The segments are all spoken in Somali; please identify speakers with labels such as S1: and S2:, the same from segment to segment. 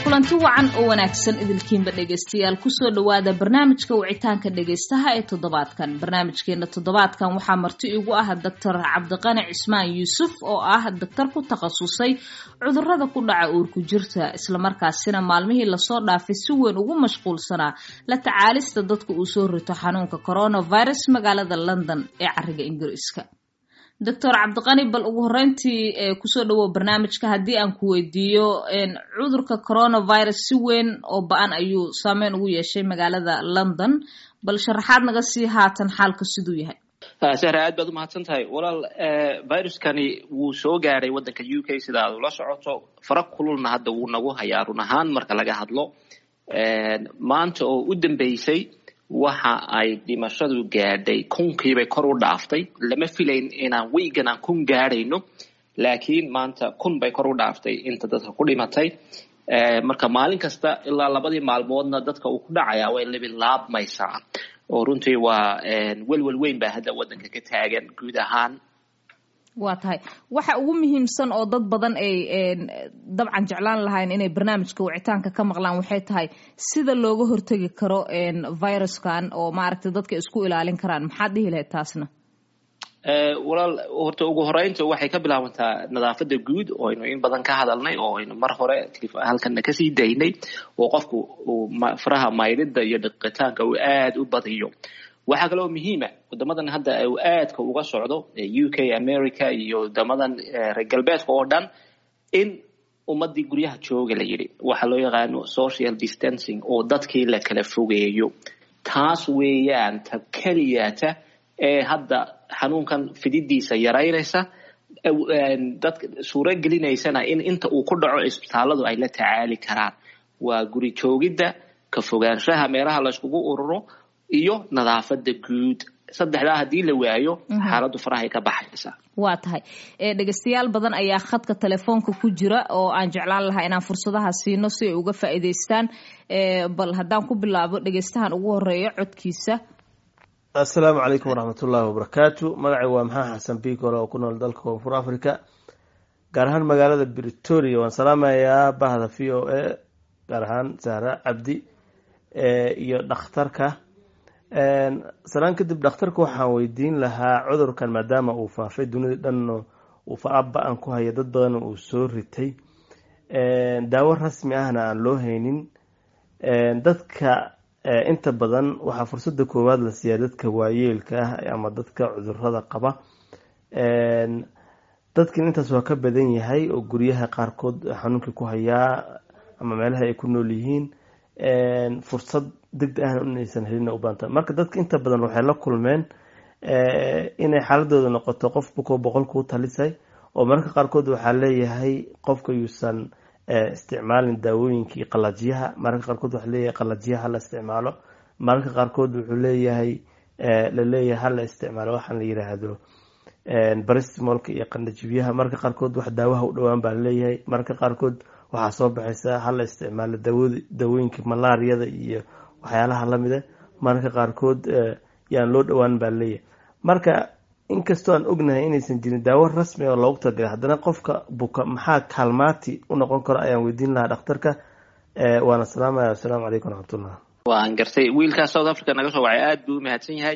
S1: kulanti wacan oo wanaagsan idilkiinba dhegaystayaal kusoo dhowaada barnaamijka wicitaanka dhegaystaha ee toddobaadkan barnaamijkeena toddobaadkan waxaa marti igu ah doctor cabdiqani cismaan yuusuf oo ah daktar ku takhasusay cudurada ku dhaca uurku jirta islamarkaasina maalmihii lasoo dhaafay si weyn ugu mashquulsanaa la tacaalista dadka uu soo rito xanuunka coronavirus magaalada london ee cariga ingiriiska doctor cabdiqani bal ugu horeyntii kusoo dhawow barnaamijka haddii aan ku weydiiyo cudurka coronavirus si weyn oo ba-an ayuu saameyn ugu yeeshay magaalada london bal sharaxaad naga sii haatan xaalka siduu yahay
S2: sahra aad baad umahadsan tahay walaal viruskani wuu soo gaaray waddanka u k sida aad ula socoto fara kululna hadda wuu nagu hayaa run ahaan marka laga hadlo maanta oo u dambeysay waxa ay dhimashadu gaadhay kunkiibay kor u dhaaftay lama filayn inaan weygan aan kun gaadhayno laakiin maanta kun bay kor u dhaaftay inta dadka ku dhimatay marka maalin kasta ilaa labadii maalmoodna dadka uu ku dhacaya way labilaabmaysaa oo runtii waa welwel weyn baa hadda waddanka ka taagan guud ahaan
S1: waa tahay waxa ugu muhiimsan oo dad badan ay dabcan jeclaan lahayn inay barnaamijka wicitaanka ka maqlaan waxay tahay sida looga hortegi karo viruskan oo maaragtay dadka isku ilaalin karaan maxaad dhihi lahayd taasna
S2: walaal horta ugu horeynta waxay ka bilaabantaa nadaafadda guud oo aynu in badan ka hadalnay oo aynu mar hore halkana kasii daynay oo qofku uu faraha maydhida iyo dhiqitaanka uu aada u badiyo waxaa kaloo muhiima wadamadan hadda uu aadka uga socdo u k america iyo wadamadan reer galbeedka oo dhan in ummadii guryaha jooga la yidhi waxaa loo yaqaano social distancing oo dadkii la kala fogeeyo taas weeyaan ta keliyata ee hadda xanuunkan fididiisa yaraynaysa dadka suuro gelinaysana in inta uu ku dhaco isbitaaladu ay la tacaali karaan waa guri joogidda ka fogaanshaha meelaha layskugu ururo iyo nadaafada guud saddexdaa haddii la waayo xaaladdu farahay ka baxaysa
S1: waa tahay dhegeystayaal badan ayaa khadka telefoonka ku jira oo aan jeclaan lahaa inaan fursadaha siino si ay uga faa'iidaystaan bal haddaan ku bilaabo dhegeystahan ugu horeeyo codkiisa
S3: assalaamu calaykum waraxmat ullaahi wabarakaatu magacay waa maxaa xasan bikole oo ku nool dalka koonfur africa gaar ahaan magaalada britoria waan salaamayaa bahda v o a gaar ahaan sahra cabdi iyo dhakhtarka salaan kadib dhakhtarka waxaan weydiin lahaa cudurkan maadaama uu faafay dunida dhan uu fara-ba-an ku haya dad badan uu soo ritay daawo rasmi ahna aan loo haynin dadka inta badan waxaa fursada koowaad la siiyaa dadka waayeelka ah ama dadka cudurada qaba dadkan intaas waa ka badan yahay oo guryaha qaarkood xanuunkii ku hayaa ama meelaha ay ku nool yihiin fursad degdeg ahna inaysan helina u baanta marka dadka inta badan waxay la kulmeen inay xaaladooda noqoto qof bukoo boqol kuu talisay oo mararka qaarkood waxaa leeyahay qofka yuusan isticmaalin daawooyinkii qalajiyaha mararka qaarkood waxaa leeyahay qalajiyaha hala isticmaalo mararka qaarkood wuxuu leeyahay laleeyahay hala isticmaalo waxaan la yiraahdo baristimolka iyo qandhajibyaha mararka qaarkood wax daawaha u dhowaan baa laleeyahay mararka qaarkood waxaa soo baxaysa hala isticmaalo daawooyinka malaariyada iyo waxyaalaha lamida mararka qaarkood yaan loo dhowaan baa laleeyahay marka inkastoo aan ognahay inaysan jirin daawo rasmi oo loogu talagalay haddana qofka buka maxaa kaalmaati u noqon karo ayaan weydiin lahaa dhakhtarka waana salaamaya assalaamu calaykum waraxmatullah
S2: waan gartay wiilkaas south africa naga soo wacay aad buu u mahadsan yahay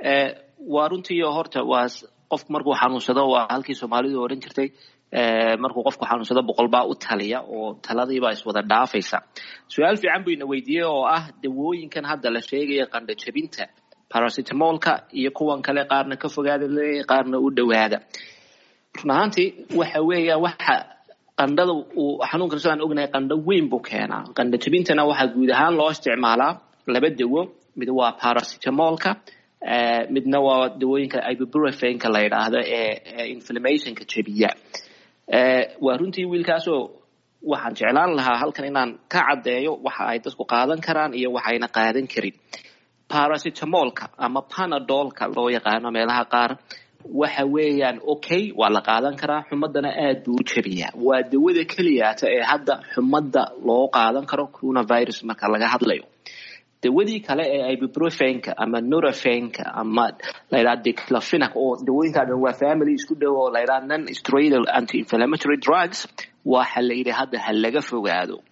S2: waa runtii horta waa qofku markuu xanuunsado waa halkii soomaalidu odhan jirtay markuu qofku xanuunsado boqol baa u taliya oo taladiibaa iswada dhaafaysa su-aal fiican buu ina weydiiyey oo ah dawooyinkan hadda la sheegaya qandho jabinta paracetamolka iyo kuwan kale qaarna ka fogaada leeyahay qaarna u dhowaada run ahaantii waxa weeya waxa qandhada uu xanuunkan sidaan ognahay qandho weyn buu keenaa qandho jabintana waxaa guud ahaan loo isticmaalaa laba dawo mid waa paracetamolka midna waa dawooyinka ibuprofenka la yidhaahdo ee inflammationka jabiya waa runtii wiilkaasoo waxaan jeclaan lahaa halkan inaan ka caddeeyo waxa ay dadku qaadan karaan iyo waxayna qaadan karin paracetamolka ama panadolka loo yaqaano meelaha qaar waxa weeyaan okay waa la qaadan karaa xumadana aad buu u jabiyaa waa dawada keliyaata ee hadda xumadda loo qaadan karo coronavirus marka laga hadlayo dawadii kale ee ibuprofenka ama norofenka ama layidhaha diclofenac oo dawooyinkaa dhan waa family isku dhow oo layidhaha non steroidal anti inflammatory drugs waxa la yidhi hadda ha laga fogaado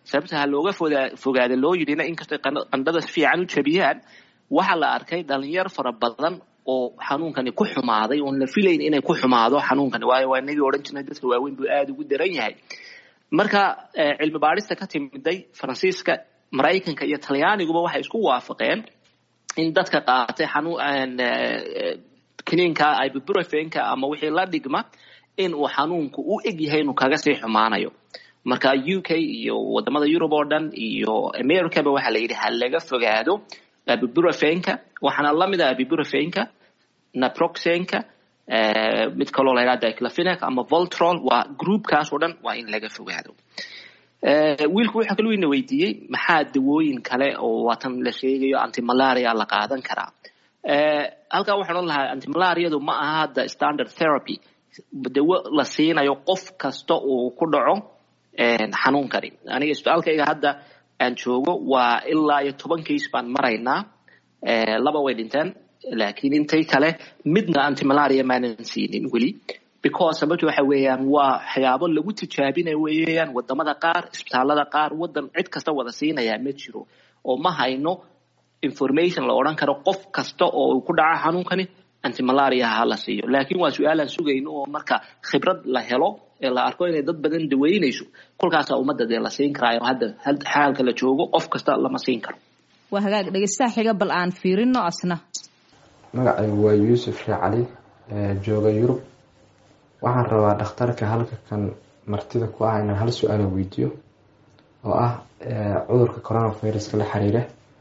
S2: sababta ha looga fogaada loo yidhina inkastay qandhada si fiican u jabiyaan waxaa la arkay dhalinyar fara badan oo xanuunkani ku xumaaday oon la filayn inay ku xumaado xanuunkani waayo waa inagii odhan jirnay dadka waaweyn buu aada ugu daran yahay marka cilmi baadhista ka timiday faransiiska maraykanka iyo talyaaniguba waxay isku waafaqeen in dadka qaatay xanuun kiniinka ibuprofenka ama wixii la dhigma in uu xanuunku u eg yahay inuu kaga sii xumaanayo marka u k iyo wadamada yurub oo dhan iyo americaba waxaa la yidhi ha laga fogaado abiburofenka waxaana lamid ah abiburofenka naproxenka mid kaloo la yidhaha diclofenac ama voltrol waa groupkaas oo dhan waa in laga fogaado wiilku wuxuu kaluu ina weydiiyey maxaa dawooyin kale oo waatan la sheegayo antimalaria la qaadan karaa halkaa waxaan odhan lahaa antimalariadu ma aha hadda standard therapy dawo la siinayo qof kasta uu ku dhaco xanuunkani aniga isbitaalkayga hadda aan joogo waa ilaa iyo toban case baan maraynaa laba way dhinteen laakiin intay kale midna antimalaria maanan siinin weli because sababta waxa weeyaan waa waxyaabo lagu tijaabinaya weeyaan wadamada qaar isbitaalada qaar wadan cid kasta wada siinaya ma jiro oo ma hayno information la odhan karo qof kasta oo ku dhaca xanuunkani antimalaria ha la siiyo laakiin waa su-aalaan sugayno oo marka khibrad la helo ee la arko inay dad badan daweynayso kolkaasaa ummadda dee la siin karaayo hadda xaalka la joogo qof kasta lama siin karo
S1: waa hagaag dhegeystaha xiga bal aan fiirino asna
S4: magacaygu waa yuusuf sheekh cali jooga yurub waxaan rabaa dhakhtarka halka kan martida ku ah inaan hal su-aala weydiiyo oo ah cudurka coronaviruska la xiriira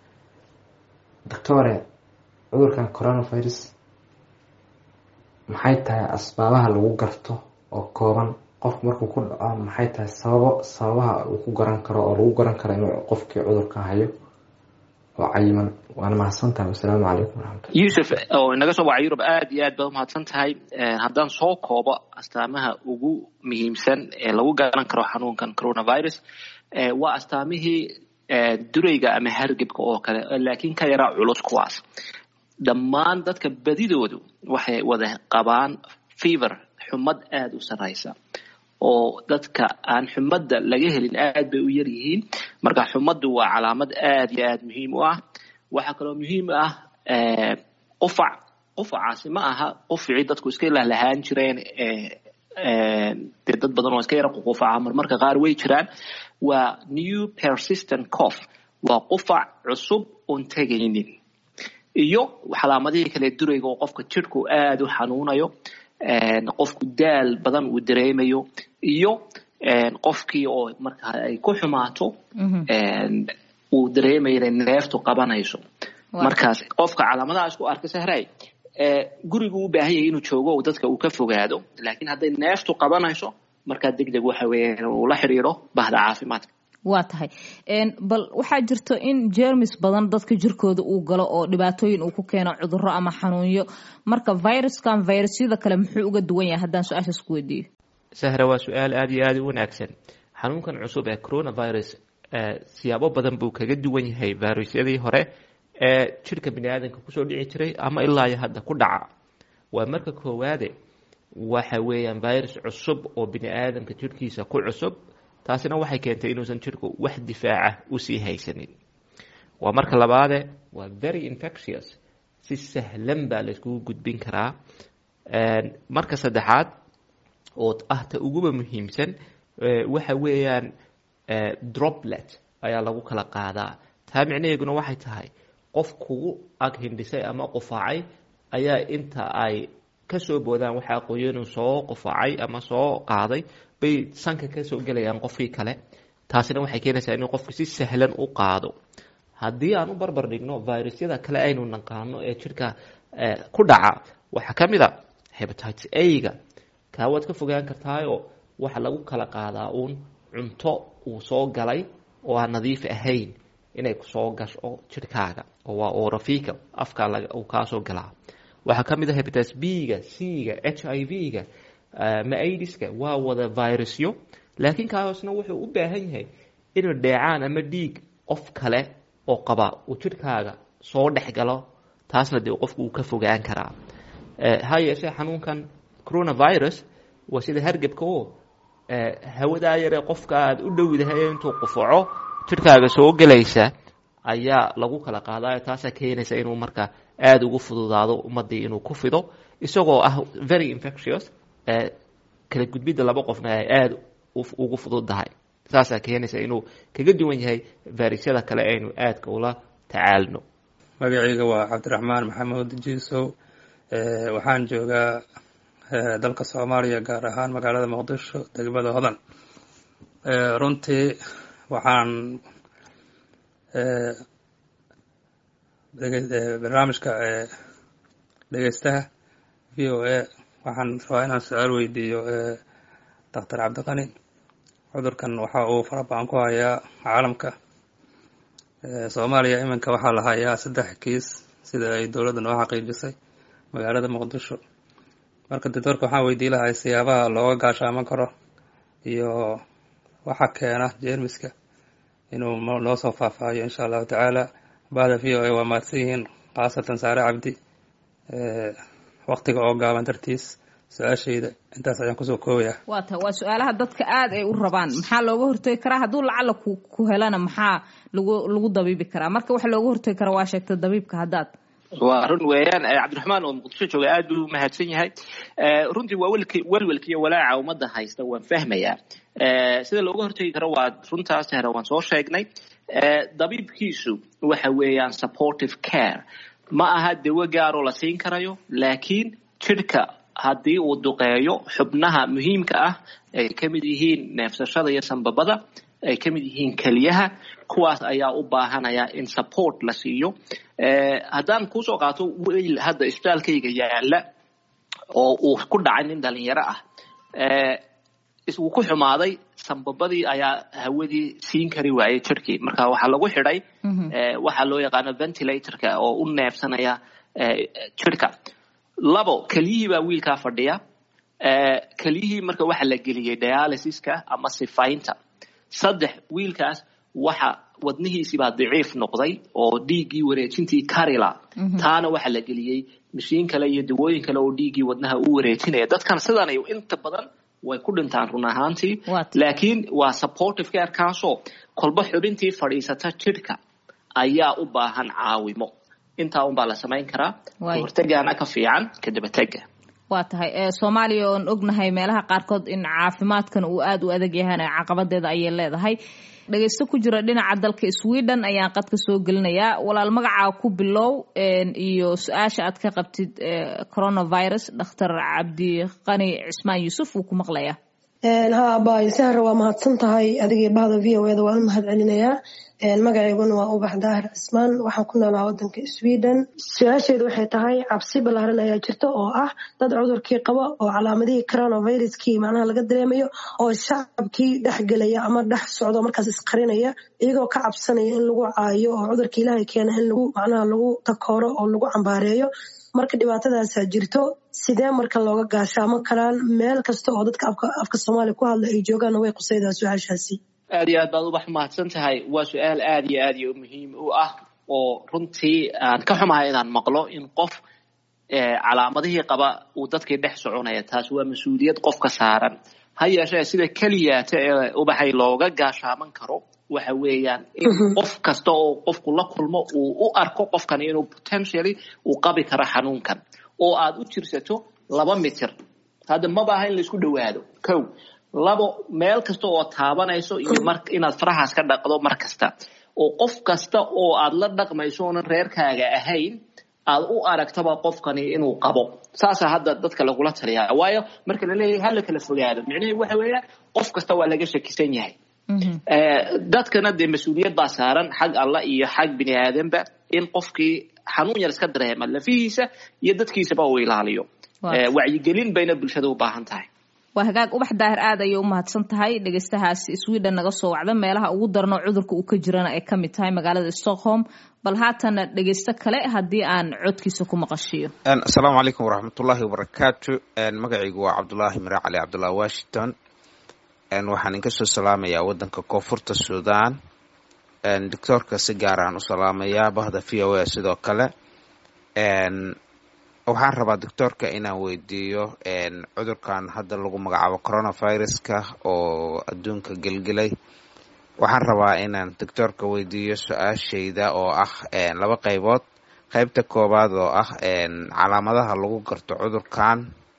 S4: doctore cudurkan coronavirus maxay tahay asbaabaha lagu garto oo kooban qofku markuu ku dhaco maxay tahay sababo sababaha uu ku garan karo oo lagu garan karo inuu qofkii cudurka hayo oo cayiman waana mahadsantahay wasalaamu calaykum waraxmatullah
S2: yuusuf oo inaga soo waca yurub aad iyo aad baad umahadsan tahay haddaan soo koobo astaamaha ugu muhiimsan ee lagu garan karo xanuunkan coronavirus waa astaamihii durayga ama hargebka oo kale laakiin ka yaraa culus kuwaas dhammaan dadka badidoodu waxay wada qabaan fever xumad aada u sarraysa oo dadka aan xumadda laga helin aad bay u yar yihiin marka xumaddu waa calaamad aad iyo aad muhiim u ah waxaa kaloo muhiim ah qufac qufacaasi ma aha quficii dadku iska lahlahaan jireen dee dad badan oo iska yara qufaca marmarka qaar way jiraan waa new persistent cough waa qufac cusub oon tegaynin iyo calaamadihii kale durayga oo qofka jidhku aada u xanuunayo qofku daal badan uu dareemayo iyo qofkii oo marka ay ku xumaato uu dareemayo inay neeftu qabanayso markaas qofka calaamadaha isku arka sahray gurigu u baahan yahay inuu joogo oo dadka uu ka fogaado laakiin hadday neeftu qabanayso markaa deg deg waxa weeyaan uu la xiriiro bahda caafimaadka
S1: waa tahay bal waxaa jirto in jermis badan dadka jirkooda uu galo oo dhibaatooyin uu ku keeno cuduro ama xanuunyo marka viruskan virusyada kale muxuu uga duwan yahay haddaan su-aashaas ku weydiiyo
S5: sahra waa su-aal aada iyo aada u wanaagsan xanuunkan cusub ee coronavirus siyaabo badan buu kaga duwan yahay virusyadii hore ee jirka bini aadamka kusoo dhici jiray ama ilaa iyo hadda ku dhaca waa marka koowaade waxa weeyaan virus cusub oo bini aadamka jirkiisa ku cusub taasina waxay keentay inuusan jirku wax difaaca usii haysanin waa marka labaade waa very infectious si sahlan baa layskugu gudbin karaa marka saddexaad oo ah ta uguba muhiimsan waxa weeyaan droplet ayaa lagu kala qaadaa taa micnaheeguna waxay tahay qof kugu ag hindhisay ama qufaacay ayaa inta ay kasoo boodaan waxaa qoyanu soo qufaacay ama soo qaaday bay sanka kasoo gelayaan qofkii kale taasina waxay keenaysaa inuu qofku si sahlan u qaado haddii aan u barbar dhigno virusyada kale aynu naqaano ee jirka ku dhaca waxaa ka mid a hebatites a-ga kaa waad ka fogaan kartaayoo waxa lagu kala qaadaa uun cunto uu soo galay oo aan nadiif ahayn inay kusoo gasho jirhkaaga oo waa orofica afkaa uu kaasoo galaa waxaa ka mid a hebatites b-ga c-ga h i v-ga ma aidiska waa wada virusyo laakiin kaasna wuxuu u baahan yahay inuu dheecaan ama dhiig qof kale oo qaba uu jirhkaaga soo dhex galo taasna dee qofku uu ka fogaan karaa ha yeeshee xanuunkan coronavirus waa sida hargebka oo hawadaa yare qofka aad u dhowdahay intuu qufaco jidhkaaga soo gelaysa ayaa lagu kala qaadayo taasaa keenaysa inuu marka aada ugu fududaado ummadii inuu ku fido isagoo ah very infectious kala gudbidda laba qofna ay aada ugu fududdahay saasaa keenaysa inuu kaga duwan yahay fayrusyada kale aynu aadka ula tacaalno
S6: magacayga waa cabdiraxmaan maxamuud jiisow waxaan joogaa dalka soomaaliya gaar ahaan magaalada muqdisho degmada hodan runtii waxaan barnaamijka dhegeystaha v o a waxaan rabaa inaan su-aal weydiiyo doctor cabdiqani cudurkan waxa uu fara badan ku hayaa caalamka soomaaliya iminka waxaa la hayaa saddex kiis sida ay dowladda noo xaqiijisay magaalada muqdisho marka doctoorka waxaan weydii lahay siyaabaha looga gaashaaman karo iyo waxa keena jeermiska inuu noo soo faahfaahiyo insha allahu tacaala bahda v o a waa mahadsan yihiin khaasatan saare cabdi waktiga oo gaaban dartiis su-aashayda intaas ayaan kusoo koobaya
S1: waa ta waa su-aalaha dadka aada ay u rabaan maxaa looga hortegi karaa hadduu lacala ku ku helana maxaa lagu lagu dabiibi karaa marka waxa looga hortegi karaa waa sheegta dabiibka haddaad
S2: waa run weeyaan cabdiraxmaan oo muqdisho jooga aad buu mahadsan yahay runtii waa welk welwelka iyo walaaca ummadda haysta waan fahmayaa sida looga hortegi karo waa runtaas hore waan soo sheegnay dabiibkiisu waxa weeyaan supportive care ma aha dawo gaaroo la siin karayo laakiin jidhka haddii uu duqeeyo xubnaha muhiimka ah ay ka mid yihiin neefsashada iyo sanbabada ay ka mid yihiin keliyaha kuwaas ayaa u baahanaya in support la siiyo haddaan kuusoo qaato weyl hadda isbitaalkayga yaala oo uu ku dhacay nin dhalinyaro ah uu ku xumaaday sanbabadii ayaa hawadii siin kari waayay jirhkii marka waxaa lagu xidhay waxaa loo yaqaano ventilatorka oo u neefsanaya jirhka labo keliyihii baa wiilkaa fadhiya keliyihii marka waxa la geliyey dialysiska ama sifaynta saddex wiilkaas waxa wadnihiisii baa daciif noqday oo dhiiggii wareejintii karila taana waxa la geliyey mashiin kale iyo dawooyin kale oo dhiiggii wadnaha u wareejinaya dadkan sidanay inta badan way ku dhintaan run ahaantii laakiin waa supportive care kaasoo kolba xubintii fadhiisata jidhka ayaa u baahan caawimo intaa unbaa la samayn karaa hortagaana ka fiican kadabatega
S1: waa tahay soomaaliya oon ognahay meelaha qaarkood in caafimaadkan uu aada u adag yahana caqabadeeda ayay leedahay dhegeysto ku jira dhinaca dalka sweden ayaan qadka soo gelinayaa walaal magacaa ku bilow iyo su-aasha aad ka qabtid coronavirus dhakhtar cabdiqani cismaan yuusuf wuu ku maqlayaa
S7: ha abay sahra waa mahadsan tahay adigii bahda v o eda waan u mahad celinayaa magacayguna waa ubax daahir cismaan waxaan ku noolaa wadanka sweden su-aasheedu waxay tahay cabsi ballaaran ayaa jirta oo ah dad cudurkii qaba oo calaamadihii coronaviruskii macnaha laga dareemayo oo shacabkii dhex gelaya ama dhex socdo markaas isqarinaya iyagoo ka cabsanaya in lagu caayo oo cudurka ilaahay keena in lagu macnaha lagu takooro oo lagu cambaareeyo marka dhibaatadaasaa jirto sidee marka looga gaashaamo karaan meel kasta oo dadka afka soomaaliya ku hadla ay joogaanna way qusaydaa su-aashaasi
S2: aad iyo aad baad ubax mahadsan tahay waa su-aal aad iyo aad iyo muhiim u ah oo runtii aan ka xumahay inaan maqlo in qof calaamadihii qaba uu dadkii dhex soconaya taas waa mas-uuliyad qofka saaran ha yeeshee sida keliyaata ee ubaxay looga gaashaaman karo waxa weeyaan in qof kasta oo qofku la kulmo uu u arko qofkani inuu potentially uu qabi karo xanuunkan oo aad u jirsato laba mitir hadda maba aha in laisku dhowaado kow labo meel kasta oo taabanayso iyo mar inaad farahaas ka dhaqdo mar kasta oo qof kasta oo aad la dhaqmayso oonan reerkaaga ahayn aad u aragtaba qofkani inuu qabo saasa hadda dadka lagula taliyaa waayo marka la leeyahay hala kala fogaado micnaheedu waxa weeyaan qof kasta waa laga shakisan yahay dadkana dee mas-uuliyad baa saaran xag allah iyo xag bini aadanba in qofkii xanuun yar iska dareema lafihiisa iyo dadkiisaba uu ilaaliyo wacyigelin bayna bulshada u baahan tahay
S1: waa hagaag ubax daahir aad ayay u mahadsan tahay dhegeystahaas sweden naga soo wacda meelaha ugu darno cudurka uu ka jirana ay ka mid tahay magaalada stockholm bal haatana dhegeysto kale haddii aan codkiisa ku maqashiyo
S8: asalaamu calaykum waraxmatullaahi wabarakaatu magacaygu waa cabdulaahi mira cali cabdullahi washington waxaan inka soo salaamayaa wadanka koonfurta sudan doctoorka si gaaraan u salaamayaa bahda v o a sidoo kale waxaan rabaa doctoorka inaan weydiiyo cudurkan hadda lagu magacaabo coronaviruska oo adduunka gelgelay waxaan rabaa inaan doctoorka weydiiyo su-aashayda oo ah laba qaybood qaybta koowaad oo ah calaamadaha lagu garto cudurkan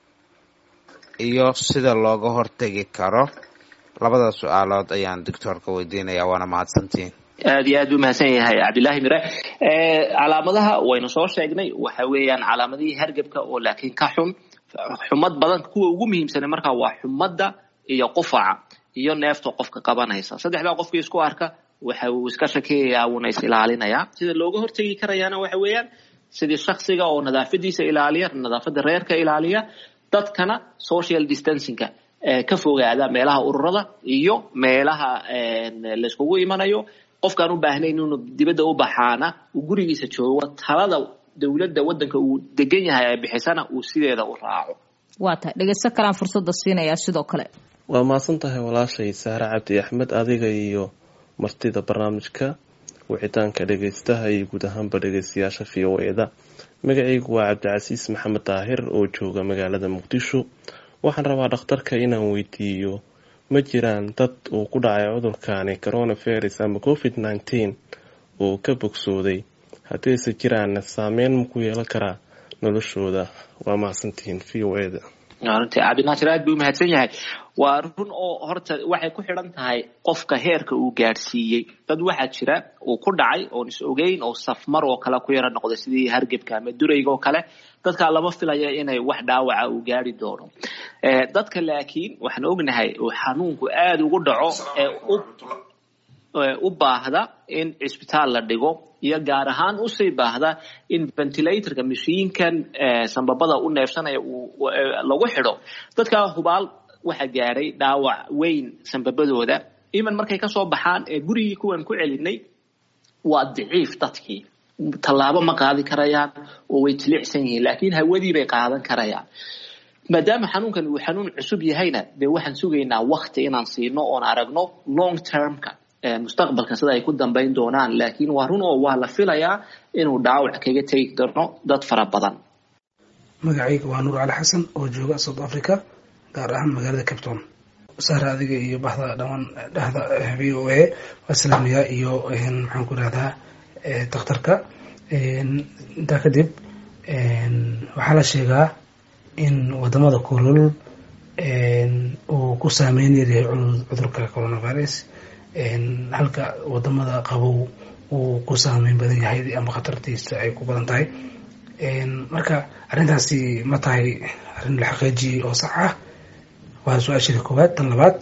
S8: iyo sida looga hortegi karo labada su-aalood ayaan doctoorka weydiinaya waana mahadsantihiin
S2: aad iyo aad u mahadsan yahay cabdillahi mire calaamadaha waynu soo sheegnay waxa weeyaan calaamadihii hargebka oo laakiin ka xun xumad badan kuwa ugu muhiimsana markaa waa xumadda iyo qufaca iyo neefta qofka qabanaysa saddexdaa qofkii isku arka waxa uu iska shakeeyayaa wuuna is ilaalinayaa sida looga hortegi karayaana waxa weeyaan sidii shaksiga oo nadaafadiisa ilaaliya nadaafada reerka ilaaliya dadkana social distancingka ka fogaada meelaha ururada iyo meelaha layskugu imanayo qofkaan u baahnayn inuu dibadda u baxaana uu gurigiisa joogo talada dowladda waddanka uu degan yahay ay bixisana uu sideeda u raaco
S1: waa tahay dhegeysto kalaan fursadda siinayaa sidoo kale
S9: waa mahadsan tahay walaashay saare cabdi axmed adiga iyo martida barnaamijka wicitaanka dhegeystaha iyo guud ahaanba dhegeystayaasha v o eda magacaygu waa cabdicasiis maxamed daahir oo jooga magaalada muqdisho waxaan rabaa dhakhtarka inaan weydiiyo ma jiraan dad uu ku dhacay cudurkani coronavirus ama covid nneteen oo ka bogsooday haddayse jiraanna saameyn ma ku yeelan karaa noloshooda waa mahadsantihiin v o eda
S2: runtii cabdinaasir aad buu umahadsan yahay waa run oo horta waxay ku xidhan tahay qofka heerka uu gaadhsiiyey dad waxaa jira uu ku dhacay oon is ogeyn oo safmar oo kale ku yaro noqday sidii hargebka ama durayga oo kale dadkaa lama filaya inay wax dhaawaca uu gaari doono dadka laakiin waxaan ognahay uu xanuunku aada ugu dhaco ee u baahda in cisbitaal la dhigo iyo gaar ahaan usii baahda in ventilatorka mashiinkan sambabada u neefsanaya lagu xidho dadkaa hubaal waxa gaadhay dhaawac weyn sambabadooda iman markay kasoo baxaan ee gurigii kuwan ku celinay waa daciif dadkii tallaabo ma qaadi karayaan oo way tilicsan yihiin laakiin hawadii bay qaadan karayaan maadaama xanuunkan uu xanuun cusub yahayna dee waxaan sugaynaa wakti inaan siino oon aragno long termka mustaqbalka sida ay ku dambayn doonaan laakiin waa run oo waa la filayaa inuu dhaawac kaga tegi doono dad fara badan
S10: magacayga waa nuur cali xasan oo jooga south africa gaar ahaan magaalada capton sahra adiga iyo baxda dhamaan dhexda v o a waa salaamayaa iyo maxaan ku irahdaa dakhtarka intaa kadib waxaa la sheegaa in wadamada kulul uu ku saameyn yaryahay cudurka coronavirus halka wadamada qabow uu ku saameyn badan yahay ama khatartiisa ay ku badan tahay marka arrintaasi ma tahay arrin la xaqiijiyey oo sax ah waa su-aashada koowaad tan labaad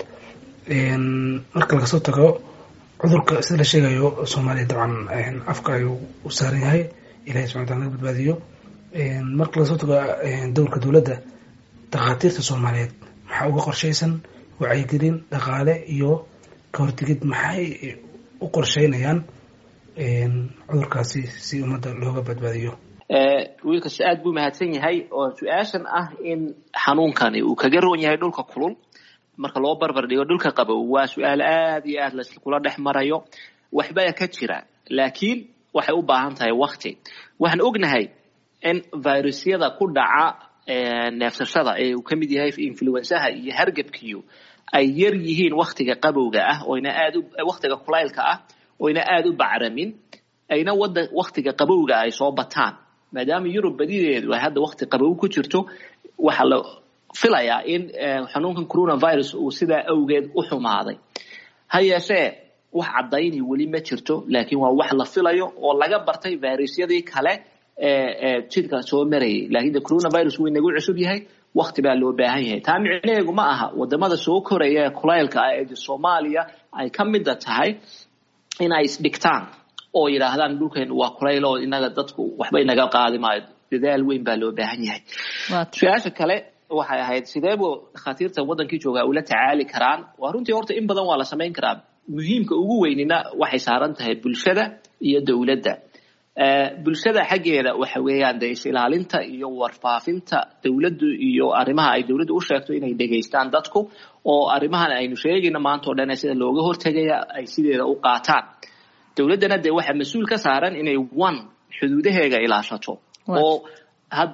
S10: marka laga soo tago cudurka sida la sheegayo soomaaliya dabcan afka ayuu u saaran yahay ilahay subxana wataala naga badbaadiyo marka laga soo tago dowlka dowladda dakhaatiirta soomaaliyeed maxaa uga qorshaysan wacyigelin dhaqaale iyo ka hortegid maxay u qorsheynayaan cudurkaasi si ummadda looga badbaadiyo
S2: wiilkas aad buu mahadsan yahay oo su-aashan ah in xanuunkani uu kaga roon yahay dhulka kulul marka loo barbar dhigo dhulka qabow waa su-aal aad iyo aad laskula dhex marayo waxbaa ka jira laakiin waxay u baahan tahay wakti waxaan ognahay in virusyada ku dhaca neefsashada ee uu ka mid yahay influensaha iyo hargebkiyu ay yar yihiin waktiga qabowga ah oyna aad waktiga kulaylka ah oyna aada u bacramin ayna wada waktiga qabowga ay soo bataan maadaama yurub badideedu ay hadda wakti qabow ku jirto waxaa la filayaa in xanuunkan coronavirus uu sidaa awgeed u xumaaday ha yeeshee wax caddayni weli ma jirto laakiin waa wax la filayo oo laga bartay virusyadii kale ee jidka soo marayay laakiin de coronavirus wuu inagu cusub yahay wakti baa loo baahan yahay taa micnaheegu ma aha wadamada soo koraya ee kulaylka ah ee soomaaliya ay ka mida tahay inay isdhigtaan oo yidhaahdaan dhulkeen waa kulayl oo inaga dadku waxba inaga qaadi maayo dadaal weyn baa loo baahan yahay su-aasha kale waxay ahayd sideebu dhakhaatiirta wadankii joogaa ula tacaali karaan waa runtii horta in badan waa la samayn karaa muhiimka ugu weynina waxay saaran tahay bulshada iyo dowladda bulshada xaggeeda waxa weeyaan de is-ilaalinta iyo warfaafinta dowladdu iyo arrimaha ay dowladdu u sheegto inay dhegaystaan dadku oo arrimahan aynu sheegayno maanta o dhan sida looga hortegaya ay sideeda u qaataan dowladdana dee waxaa mas-uul ka saaran inay one xuduudaheega ilaashato oo hadda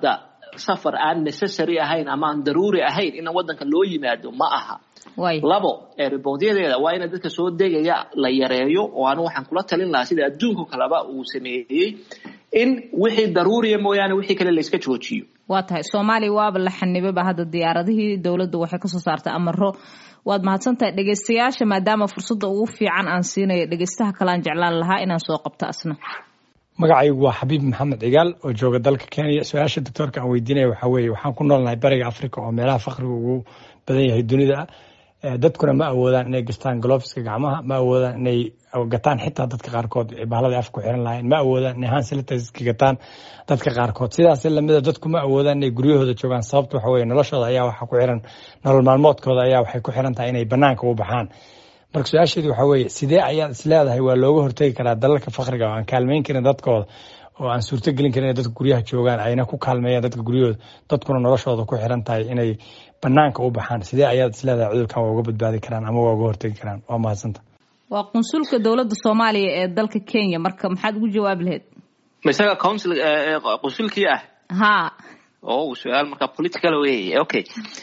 S2: safar aan necessary ahayn ama aan daruuri ahayn in wadanka loo yimaado ma aha labo erebodyadeeda waa ina dadka soo degaya la yareeyo oo anu waxaan kula talin lahaa sida adduunka kaleba uu sameeyey in wixii daruuriya mooyaane wixii kale layska joojiyo
S1: waa tahay soomaaliya waaba la xanibaba hadda diyaaradihii dowladda waxay kasoo saartay amaro waad mahadsantahay dhegeystayaasha maadaama fursadda ugu fiican aan siinayo dhegeystaha kalean jeclaan lahaa inaan soo qabto asna
S11: magacaygu waa xabiib maxamed cigaal oo jooga dalka kenya su-aasha doctoorka aan weydiinaya waxaa weeye waxaan ku noolnahay bariga africa oo meelaha fakriga ugu badan yahay dunida dadkuna ma awoodaan inay gastaan gloveska gacmaha ma awoodaan inay gataan xitaa dadka qaarkood bahalada af ku xiran lahayn ma awoodaan inay hansilitaska gataan dadka qaarkood sidaas lamida dadku ma awoodaan inay guryahooda joogaan sababta waxa weye noloshooda ayaa waxa ku xiran nolol maalmoodkooda ayaa waxay ku xiran tahay inay banaanka u baxaan marka su-aasheedu waxa weeye sidee ayaad isleedahay waa looga hortegi karaa dalalka fakriga oo aan kaalmeyn karin dadkooda oo aan suurto gelin karin inay dadka guryaha joogaan ayna ku kaalmeeyaan dadka guryahooda dadkuna noloshooda ku xiran tahay inay banaanka u baxaan sidee ayaad isleedahay cudurkan waa uga badbaadi karaan ama waa uga hortegi karaan waa mahadsanta
S1: waa qunsulka dowladda soomaaliya ee dalka kenya marka maxaad ugu jawaabi lahayd
S2: ma isaga council qunsulkii ah
S1: ha
S2: o su-aal marka political wey okay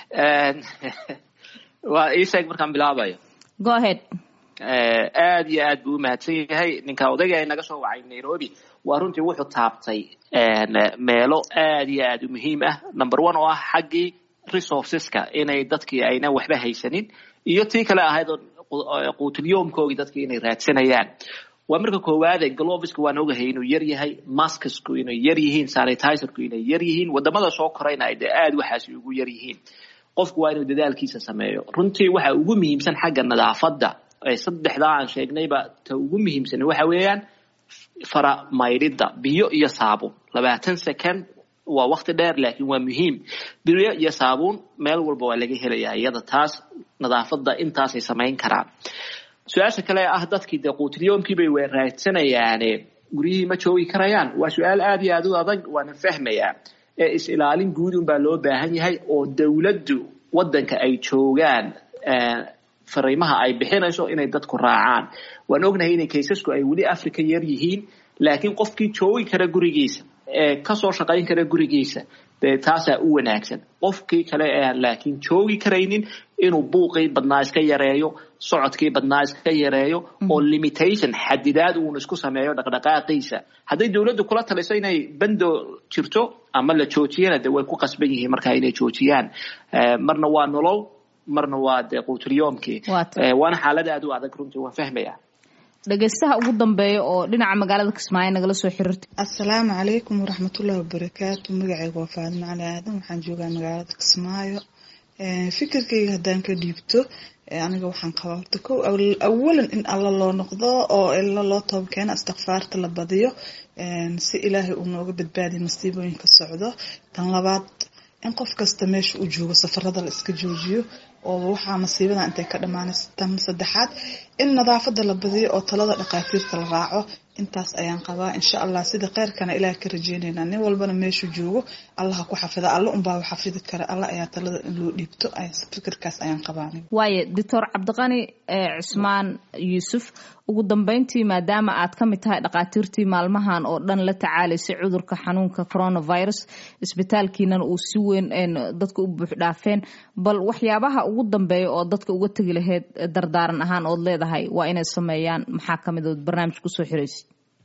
S2: waa ii sheeg markaan bilaabayo
S1: go ahead
S2: aad iyo aad buu umahadsan yahay ninka odayga ee naga soo wacay nairobi waa runtii wuxuu taabtay meelo aad iyo aad u muhiim ah number one oo ah xaggii resourceska inay dadkii ayna waxba haysanin iyo tii kale ahayd quutulyoomkoogii dadkii inay raadsanayaan waa marka koowaade glovisku waan ogahay inuu yar yahay maskasku inay yar yihiin sanitizerku inay yar yihiin wadamada soo korayna ay dee aad waxaasi ugu yar yihiin qofku waa inuu dadaalkiisa sameeyo runtii waxa ugu muhiimsan xagga nadaafadda saddexdaa aan sheegnayba ta ugu muhiimsan waxa weeyaan fara maydhidda biyo iyo saabuun labaatan second waa wakti dheer laakiin waa muhiim biyo iyo saabuun meel walba waa laga helayaa iyada taas nadaafadda intaasay samayn karaan su-aasha kale ah dadkii dee quutilyoomkiibay way raadsanayaane guryihii ma joogi karayaan waa su-aal aad iyo aad u adag waana fahmayaa ee is-ilaalin guud unbaa loo baahan yahay oo dowladdu waddanka ay joogaan fariimaha ay bixinayso inay dadku raacaan waan ognahay inay kaysasku ay weli africa yar yihiin laakiin qofkii joogi kara gurigiisa ee kasoo shaqayn kara gurigiisa dee taasaa u wanaagsan qofkii kale ee aan laakiin joogi karaynin inuu buuqii badnaa iska yareeyo socodkii badnaa iska yareeyo oo limitation xadidaad uun isku sameeyo dhaqdhaqaaqiisa hadday dowladdu kula taliso inay bando jirto ama la joojiyana de way ku qasban yihiin markaa inay joojiyaan marna waa nolol marna waa dee quutulyoomkii waana xaalada aad u adag runtii waan fahmaya
S1: dhegeystaha ugu dambeeya oo dhinaca magaalada kismaayo nagala soo xiriirtay
S12: assalaamu calaykum waraxmatullahi wabarakaatu magacayga waa faadimo cali aadan waxaan joogaa magaalada kismaayo fikirkayga haddaan ka dhiibto aniga waxaan qabaa horta kow awalan in alla loo noqdo oo ila loo tooba keeno istikfaarta la badiyo si ilaahay uu nooga badbaadiyo masiibooyinka socdo tan labaad in qof kasta meesha uu joogo safarada la iska joojiyo oo waxaa masiibada intay ka dhamaanaysa tan saddexaad in nadaafada la badiyo oo talada dhakhaatiirta la raaco intaas ayaan qabaa insha allah sida kheyrkana ilaah ka rajeyneynaa nin walbana meeshuu joogo allaha ku xafida alla unbaa xafidi kara alla ayaa talada in loo dhiibto fikirkaas ayaan qabaa
S1: waaye doctor cabdiqani cismaan yuusuf ugu dambeyntii maadaama aad ka mid tahay dhakhaatiirtii maalmahan oo dhan la tacaalaysay cudurka xanuunka coronavirus isbitaalkiinana uu si weyn dadka u buux dhaafeen bal waxyaabaha ugu dambeeya oo dadka uga tegi lahayd dardaaran ahaan ood leedahay waa inay sameeyaan maxaa kamid ood barnaamij kusoo xiraysid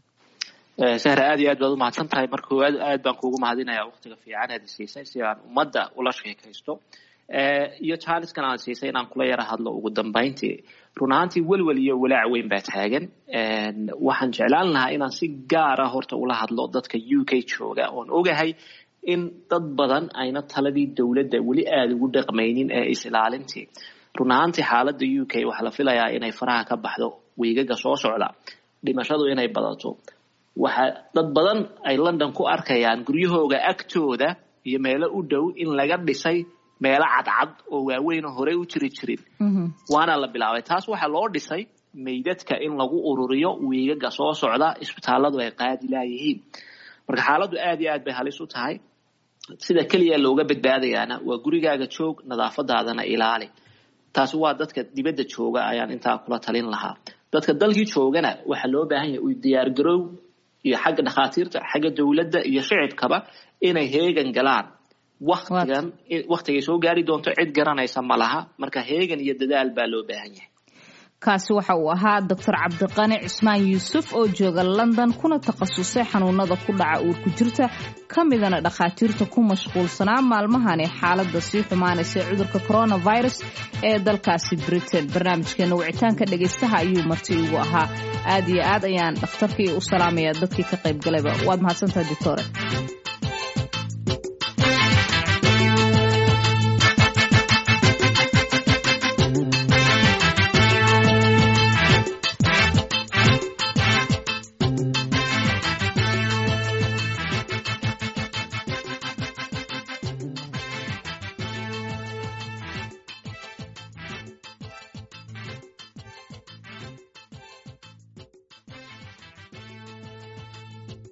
S2: sahra aad iyo aad baad umahadsan tahay marka koowaad aad baan kuugu mahadinaya waktiga fiican aad siisay si aan ummadda ula sheekaysto iyo jaaniskan aan siisay inaan kula yara hadlo ugu dambeyntii run ahaantii welwel iyo walaac weyn baa taagan waxaan jeclaan lahaa inaan si gaara horta ula hadlo dadka u k jooga oon ogahay in dad badan ayna taladii dowladda weli aada ugu dhaqmaynin ee is-ilaalintii run ahaantii xaaladda u k waxaa la filayaa inay faraha ka baxdo wiigaga soo socda dhimashadu inay badato waxa dad badan ay london ku arkayaan guryahooga agtooda iyo meelo u dhow in laga dhisay meelo cadcad oo waaweyn oo horey u jiri jirin waana la bilaabay taas waxaa loo dhisay meydadka in lagu ururiyo wiigaga soo socda isbitaaladu ay qaadi laayihiin marka xaaladdu aad iyo aad bay halis u tahay sida keliya looga badbaadayaana waa gurigaaga joog nadaafadaadana ilaali taasi waa dadka dibadda jooga ayaan intaa kula talin lahaa dadka dalkii joogana waxaa loo baahan yahay u diyaargarow iyo xagga dhakhaatiirta xagga dowladda iyo shicibkaba inay heegan galaan waktigan waktigay soo gaari doonto cid garanaysa ma laha marka heegan iyo dadaal baa loo baahan yahay
S1: kaasi waxa uu ahaa doctor cabdiqani cismaan yuusuf oo jooga london kuna takhasusay xanuunada ku dhaca uurku jirta ka midana dhakhaatiirta ku mashquulsanaa maalmahani xaalada sii xumaanaysa cudurka coronavirus ee dalkaasi britain barnaamijkeena wicitaanka dhegaystaha ayuu marti igu ahaa aad iyo aad ayaan dhakhtarkii u salaamaya dadkii ka qayb galayba waad mahadsantahay doctore